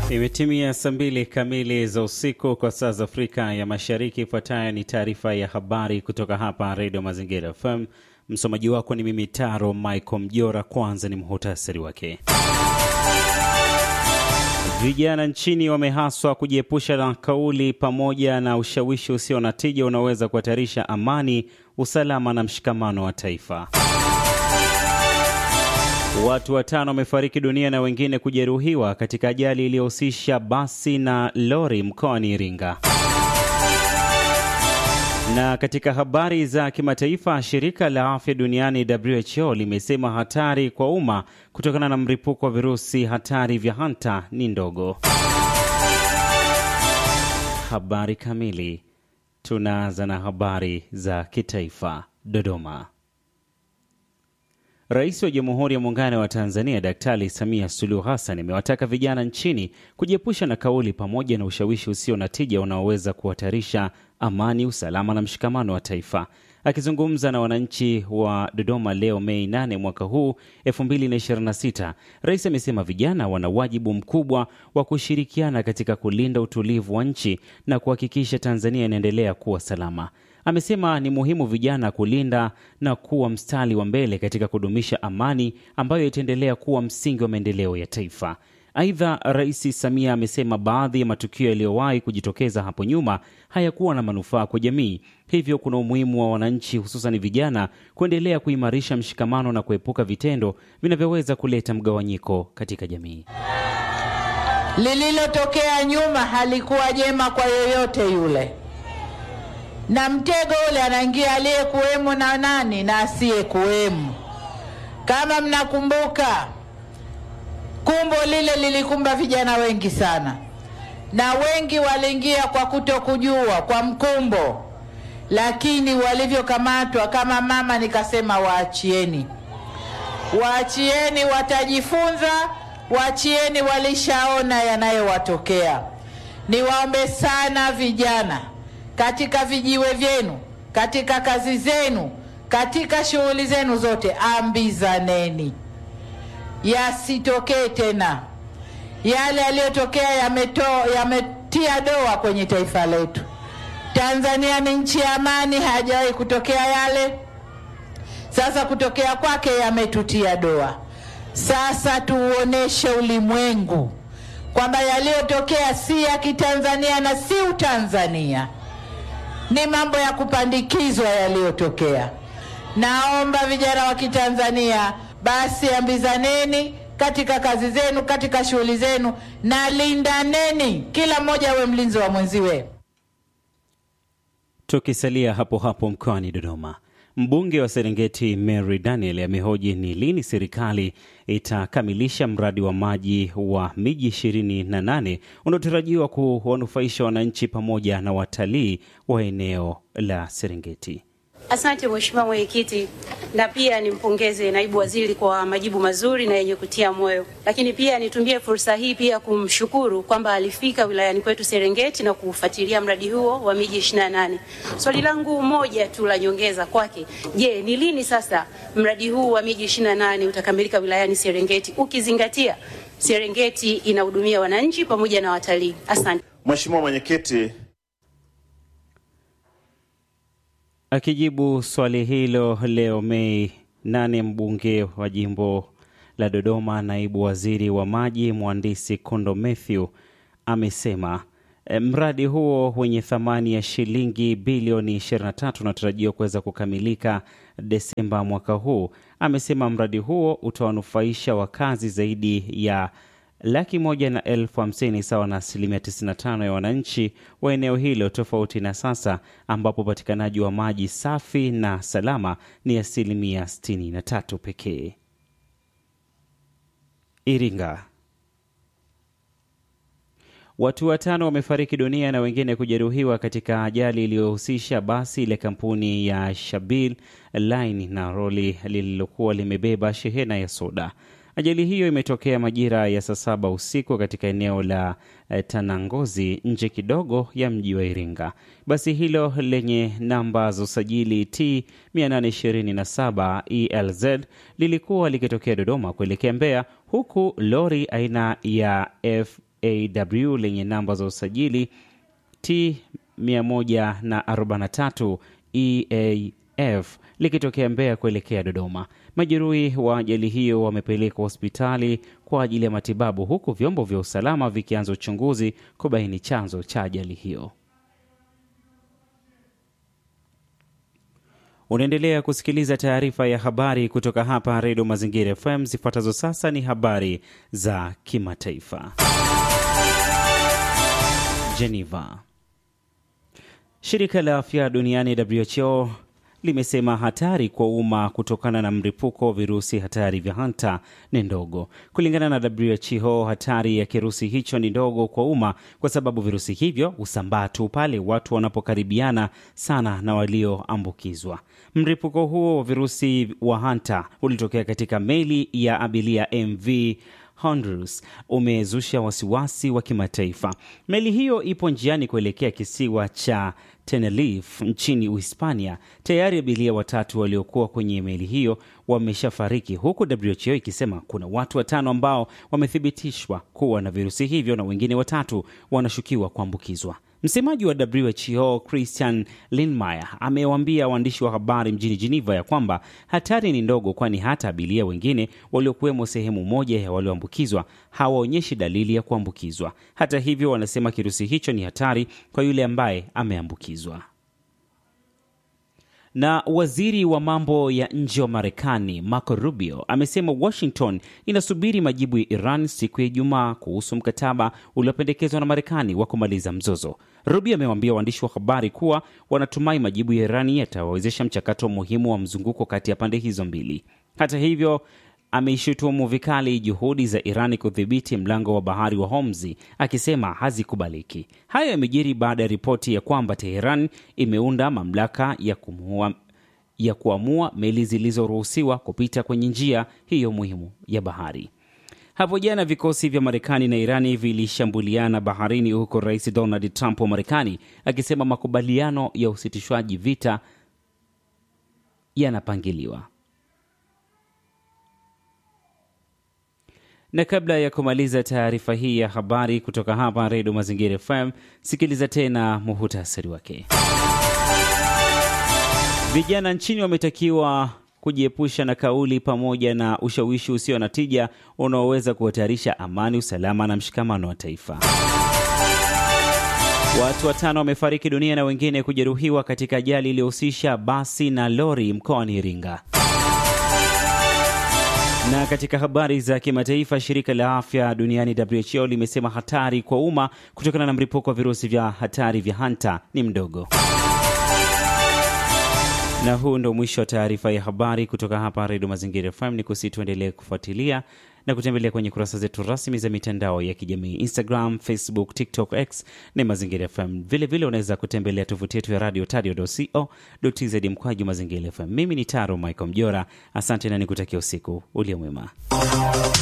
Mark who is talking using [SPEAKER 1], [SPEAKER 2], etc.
[SPEAKER 1] Imetimia saa mbili kamili za usiku kwa saa za Afrika ya Mashariki. Ifuatayo ni taarifa ya habari kutoka hapa Redio Mazingira FM. Msomaji wako ni mimi Taro Michael Mjora. Kwanza ni muhutasari wake. Vijana nchini wamehaswa kujiepusha na kauli pamoja na ushawishi usio na tija unaoweza kuhatarisha amani, usalama na mshikamano wa taifa. Watu watano wamefariki dunia na wengine kujeruhiwa katika ajali iliyohusisha basi na lori mkoani Iringa. Na katika habari za kimataifa, shirika la afya duniani WHO limesema hatari kwa umma kutokana na mlipuko wa virusi hatari vya hanta ni ndogo. Habari kamili. Tunaanza na habari za kitaifa. Dodoma. Rais wa Jamhuri ya Muungano wa Tanzania Daktari Samia Suluhu Hassan amewataka vijana nchini kujiepusha na kauli pamoja na ushawishi usio na tija unaoweza kuhatarisha amani, usalama na mshikamano wa taifa. Akizungumza na wananchi wa Dodoma leo Mei 8 mwaka huu 2026, rais amesema vijana wana wajibu mkubwa wa kushirikiana katika kulinda utulivu wa nchi na kuhakikisha Tanzania inaendelea kuwa salama. Amesema ni muhimu vijana kulinda na kuwa mstari wa mbele katika kudumisha amani ambayo itaendelea kuwa msingi wa maendeleo ya taifa. Aidha, Rais Samia amesema baadhi ya matukio yaliyowahi kujitokeza hapo nyuma hayakuwa na manufaa kwa jamii, hivyo kuna umuhimu wa wananchi, hususan vijana, kuendelea kuimarisha mshikamano na kuepuka vitendo vinavyoweza kuleta mgawanyiko katika jamii.
[SPEAKER 2] Lililotokea nyuma halikuwa jema kwa yoyote yule na mtego ule anaingia aliyekuwemo na nani na asiyekuwemo. Kama mnakumbuka, kumbo lile lilikumba vijana wengi sana, na wengi waliingia kwa kutokujua kwa mkumbo, lakini walivyokamatwa, kama mama nikasema, waachieni, waachieni, watajifunza, waachieni, walishaona yanayowatokea. Niwaombe sana vijana katika vijiwe vyenu, katika kazi zenu, katika shughuli zenu zote, ambizaneni yasitokee tena yale yaliyotokea. Yametia doa kwenye taifa letu. Tanzania ni nchi ya amani, hajawahi kutokea yale. Sasa kutokea kwake yametutia doa. Sasa tuuoneshe ulimwengu kwamba yaliyotokea si ya Kitanzania na si Utanzania ni mambo ya kupandikizwa yaliyotokea. Naomba vijana wa Kitanzania basi, ambizaneni katika kazi zenu, katika shughuli zenu, na lindaneni, kila mmoja awe mlinzi wa mwenziwe.
[SPEAKER 1] Tukisalia hapo hapo mkoani Dodoma, mbunge wa Serengeti Mary Daniel amehoji ni lini serikali itakamilisha mradi wa maji wa miji ishirini na nane unaotarajiwa kuwanufaisha wananchi pamoja na watalii wa eneo la Serengeti.
[SPEAKER 3] Asante Mheshimiwa Mwenyekiti, na pia nimpongeze naibu waziri kwa majibu mazuri na yenye kutia moyo, lakini pia nitumie fursa hii pia kumshukuru kwamba alifika wilayani kwetu Serengeti na kufuatilia mradi huo wa miji 28. Swali langu moja tu la nyongeza kwake, je, ni lini sasa mradi huu wa miji 28 utakamilika wilayani Serengeti ukizingatia Serengeti inahudumia wananchi pamoja na watalii? Asante
[SPEAKER 4] Mheshimiwa Mwenyekiti.
[SPEAKER 1] Akijibu swali hilo leo Mei 8, mbunge wa jimbo la Dodoma, naibu waziri wa maji mhandisi Kondo Mathew amesema mradi huo wenye thamani ya shilingi bilioni 23 unatarajiwa kuweza kukamilika Desemba mwaka huu. Amesema mradi huo utawanufaisha wakazi zaidi ya laki moja na elfu hamsini sawa na asilimia 95 ya wananchi wa eneo hilo, tofauti na sasa ambapo upatikanaji wa maji safi na salama ni asilimia 63 pekee. Iringa, watu watano wamefariki dunia na wengine kujeruhiwa katika ajali iliyohusisha basi la kampuni ya Shabil Line na roli lililokuwa limebeba shehena ya soda. Ajali hiyo imetokea majira ya saa saba usiku katika eneo la eh, Tanangozi nje kidogo ya mji wa Iringa. Basi hilo lenye namba za usajili T 827 ELZ lilikuwa likitokea Dodoma kuelekea Mbeya, huku lori aina ya F AW lenye namba za usajili T 143 EAF likitokea Mbeya kuelekea Dodoma. Majeruhi wa ajali hiyo wamepelekwa hospitali kwa ajili ya matibabu huku vyombo vya usalama vikianza uchunguzi kubaini chanzo cha ajali hiyo. Unaendelea kusikiliza taarifa ya habari kutoka hapa Redio Mazingira FM. Zifuatazo sasa ni habari za kimataifa. Geneva. Shirika la afya duniani WHO limesema hatari kwa umma kutokana na mlipuko wa virusi hatari vya hanta ni ndogo. Kulingana na WHO, hatari ya kirusi hicho ni ndogo kwa umma kwa sababu virusi hivyo husambaa tu pale watu wanapokaribiana sana na walioambukizwa. Mlipuko huo wa virusi wa hanta ulitokea katika meli ya abiria MV Honduras umezusha wasiwasi wa kimataifa. Meli hiyo ipo njiani kuelekea kisiwa cha Tenerife nchini Uhispania. Tayari abiria watatu waliokuwa kwenye meli hiyo wameshafariki, huku WHO ikisema kuna watu watano ambao wamethibitishwa kuwa na virusi hivyo na wengine watatu wanashukiwa kuambukizwa. Msemaji wa WHO Christian Lindmeier amewaambia waandishi wa habari mjini Geneva ya kwamba hatari ni ndogo, kwani hata abiria wengine waliokuwemo sehemu moja ya walioambukizwa hawaonyeshi dalili ya kuambukizwa. Hata hivyo, wanasema kirusi hicho ni hatari kwa yule ambaye ameambukizwa. Na waziri wa mambo ya nje wa Marekani Marco Rubio amesema Washington inasubiri majibu ya Iran siku ya Ijumaa kuhusu mkataba uliopendekezwa na Marekani wa kumaliza mzozo. Rubio amewaambia waandishi wa habari kuwa wanatumai majibu ya Irani yatawawezesha mchakato muhimu wa mzunguko kati ya pande hizo mbili. Hata hivyo ameishutumu vikali juhudi za Irani kudhibiti mlango wa bahari wa Hormuz akisema hazikubaliki. Hayo yamejiri baada ya ripoti ya kwamba Teheran imeunda mamlaka ya kumua, ya kuamua meli zilizoruhusiwa kupita kwenye njia hiyo muhimu ya bahari. Hapo jana vikosi vya Marekani na Irani vilishambuliana baharini, huko Rais Donald Trump wa Marekani akisema makubaliano ya usitishwaji vita yanapangiliwa. na kabla ya kumaliza taarifa hii ya habari kutoka hapa Redio Mazingira FM, sikiliza tena muhutasari wake. Vijana nchini wametakiwa kujiepusha na kauli pamoja na ushawishi usio na tija unaoweza kuhatarisha amani, usalama na mshikamano wa taifa. Watu watano wamefariki dunia na wengine kujeruhiwa katika ajali iliyohusisha basi na lori mkoani Iringa. Na katika habari za kimataifa, shirika la afya duniani WHO limesema hatari kwa umma kutokana na mlipuko wa virusi vya hatari vya hanta ni mdogo. Na huu ndo mwisho wa taarifa ya habari kutoka hapa Redio Mazingira FM. Ni kusi tuendelee kufuatilia na kutembelea kwenye kurasa zetu rasmi za mitandao ya kijamii Instagram, Facebook, TikTok, X ni Mazingira FM. Vilevile unaweza kutembelea tovuti yetu ya radio tadio.co.tz mkwaju Mazingira FM. Mimi ni Taro Michael Mjora, asante na nikutakia usiku ulio mwema.